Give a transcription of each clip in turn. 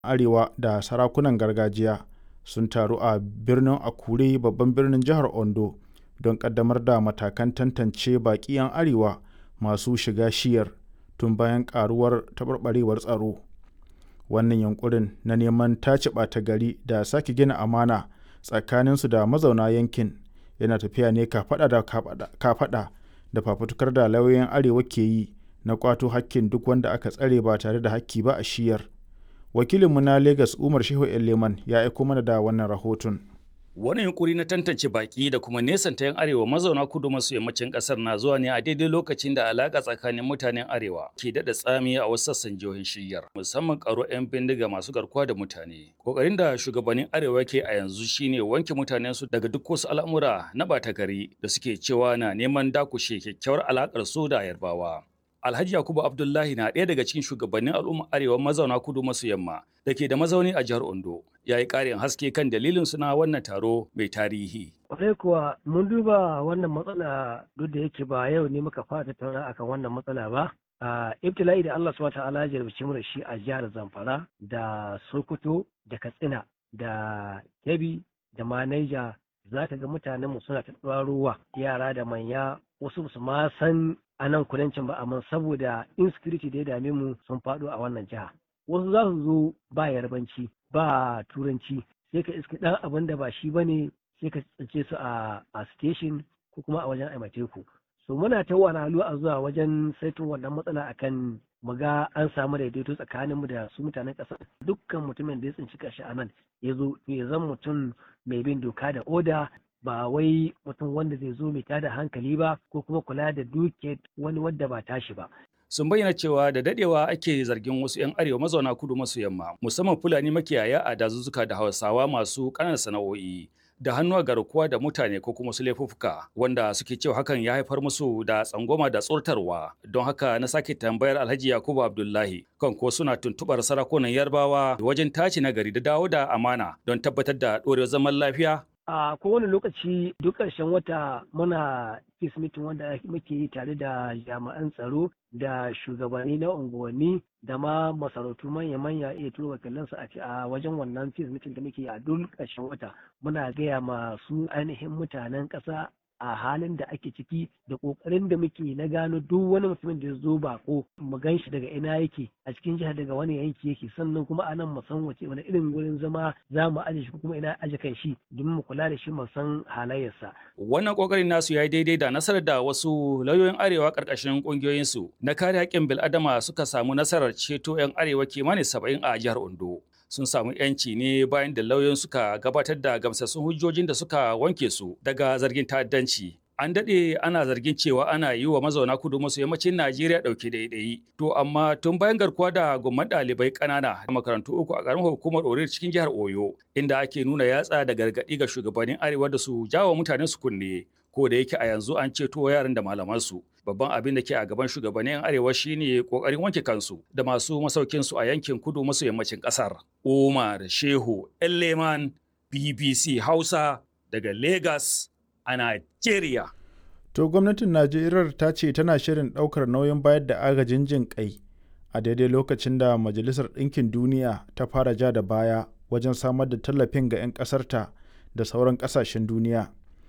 Arewa da sarakunan gargajiya sun taru a birnin Akure babban birnin jihar Ondo don ƙaddamar da matakan tantance baƙi 'yan Arewa masu shiga shiyar tun bayan ƙaruwar taɓarɓarewar tsaro. Wannan yunƙurin na neman tace ɓata-gari da sake gina amana tsakaninsu da mazauna yankin yana tafiya ne kafaɗa da kafaɗa da fafutukar da lauyoyin Arewa ke yi na ƙwato hakkin duk wanda aka tsare ba tare da hakki ba a shiyar. Wakilinmu na Legas Umar Shehu Leman ya aiko mana da wannan rahoton. Wani yunkuri na tantance baki da kuma nesanta 'yan arewa mazauna kudu maso yammacin kasar na zuwa ne a daidai lokacin da alaka tsakanin mutanen arewa ke daɗa tsami a wasu sassan jihohin shiyyar musamman karo 'yan bindiga masu garkuwa da mutane. Kokarin da shugabannin arewa ke a yanzu shine wanke mutanen su daga duk wasu al'amura na ɓata gari da suke cewa na neman dakushe kyakkyawar alakar su da yarbawa. Alhaji Yakubu Abdullahi na ɗaya daga cikin shugabannin al'ummar Arewa mazauna kudu maso yamma da ke da mazauni a jihar Ondo. Ya yi ƙarin haske kan dalilin suna wannan taro mai tarihi. Kwarai kuwa mun duba wannan matsala duk da yake ba yau ne muka fara tattauna akan wannan matsala ba. Uh, ibtila'i da Allah subhanahu ta'ala ya jarabci mu da shi a jihar Zamfara da Sokoto da Katsina da Kebbi da ma Niger za ka ga mutanenmu suna ta ruwa yara da manya wasu su ma san a nan kudancin ba amma saboda insecurity da ya dame mu sun faɗo a wannan jiha wasu za su zo ba yarbanci ba turanci sai ka iska ɗan abin da ba shi ba ne sai ka tsince su a station ko kuma a wajen aimateku so muna ta wani a zuwa wajen saitun wannan matsala akan mu ga an samu daidaito tsakanin mu da su mutanen ƙasa dukkan mutumin da ya tsinci kashi a nan ya zo ya zan mutum mai bin doka da oda ba wai mutum wanda zai zo mai tada hankali ba ko kuma kula da duke wani wadda ba tashi ba. Sun bayyana cewa da dadewa ake zargin wasu 'yan arewa mazauna kudu maso yamma musamman Fulani makiyaya a dazuzzuka da Hausawa masu ƙananan sana'o'i da hannu a garkuwa da mutane ko kuma su laifuffuka wanda suke cewa hakan ya haifar musu da tsangwama da tsortarwa don haka na sake tambayar Alhaji Yakubu Abdullahi kan ko suna tuntubar sarakunan Yarbawa wajen tace nagari da dawo da amana don tabbatar da ɗorewar zaman lafiya a kowane lokaci duk ƙarshen wata muna peace meeting wanda muke yi tare da jami'an tsaro da shugabanni na unguwanni da ma masarautu manya-manya iya turo wakilansu a wajen wannan peace meeting da muke a duk ƙarshen wata muna gaya masu ainihin mutanen ƙasa a halin da ake ciki da kokarin da muke na gano duk wani mutumin da ya zo bako mu gan shi daga ina yake a cikin jihar daga wani yanki yake sannan kuma anan mu san wace wani irin wurin zama za mu aje shi kuma ina aje kan shi domin mu kula da shi mu san halayyarsa. Wannan kokarin nasu ya yi daidai da nasarar da wasu lauyoyin arewa karkashin kungiyoyin su na kare haƙƙin bil'adama suka samu nasarar ceto 'yan arewa kimanin saba'in a jihar Ondo. sun samu yanci ne bayan da lauyoyin suka gabatar da gamsassun hujjojin da suka wanke su daga zargin ta'addanci. An daɗe ana zargin cewa ana yi wa mazauna kudu maso yammacin Najeriya ɗauke ɗaiɗayi. To amma tun bayan garkuwa da gomman ɗalibai ƙanana a makarantu uku a ƙaramin hukumar Orir cikin jihar Oyo, inda ake nuna yatsa da gargaɗi ga shugabannin Arewa da su jawo mutanen su kunne. Ko da yake a yanzu an ceto yaran da malamansu. babban abin da ke a gaban shugabannin arewa shine kokarin wanke kansu da masu masaukin su a yankin kudu maso yammacin kasar Umar Shehu Elleman BBC Hausa daga Lagos a Nigeria To gwamnatin Najeriya ta ce tana shirin ɗaukar nauyin bayar da agajin jin kai a daidai lokacin da Majalisar Ɗinkin Duniya ta fara ja da baya wajen samar da tallafin ga 'yan ƙasarta da sauran ƙasashen duniya.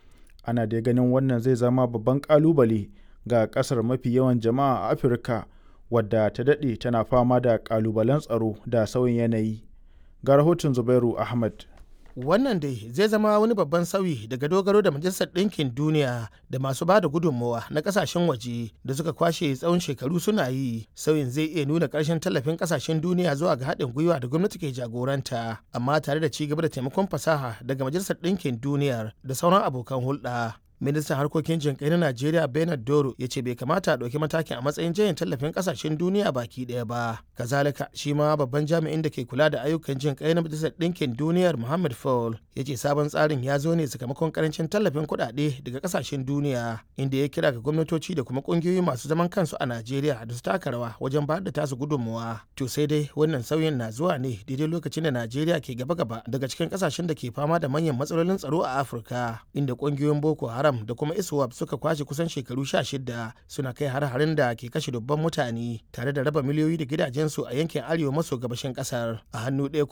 Ana dai ganin wannan zai zama babban ƙalubale ga kasar mafi yawan jama'a a afirka wadda ta daɗe tana fama da ƙalubalen tsaro da sauyin yanayi ga rahoton zubairu ahmad wannan dai zai zama wani babban sauyi daga dogaro da majalisar ɗinkin duniya da masu ba da gudunmawa na ƙasashen waje da suka kwashe tsawon shekaru suna yi sauyin zai iya nuna ƙarshen tallafin ƙasashen duniya zuwa ga haɗin gwiwa da gwamnati ke jagoranta amma tare da ci gaba da taimakon fasaha daga majalisar ɗinkin duniyar da sauran abokan hulɗa ministan harkokin jinkai na najeriya bernard doro ya ce bai kamata a ɗauki matakin a matsayin jayin tallafin ƙasashen duniya baki ɗaya ba kazalika shi ma babban jami'in da ke kula da ayyukan jinkai na majalisar ɗinkin duniyar muhammad fall ya ce sabon tsarin ya zo ne sakamakon karancin tallafin kuɗaɗe daga ƙasashen duniya inda ya kira ga gwamnatoci da kuma ƙungiyoyi masu zaman kansu a najeriya da su taka rawa wajen bayar da tasu gudunmuwa to sai dai wannan sauyin na zuwa ne daidai lokacin da najeriya ke gaba-gaba daga cikin ƙasashen da ke fama da manyan matsalolin tsaro a afirka inda ƙungiyoyin boko haram haram da kuma iswap suka kwashe kusan shekaru sha shida suna kai har-harin da ke kashe dubban mutane tare da raba miliyoyi da gidajensu a yankin arewa maso gabashin kasar a hannu ɗaya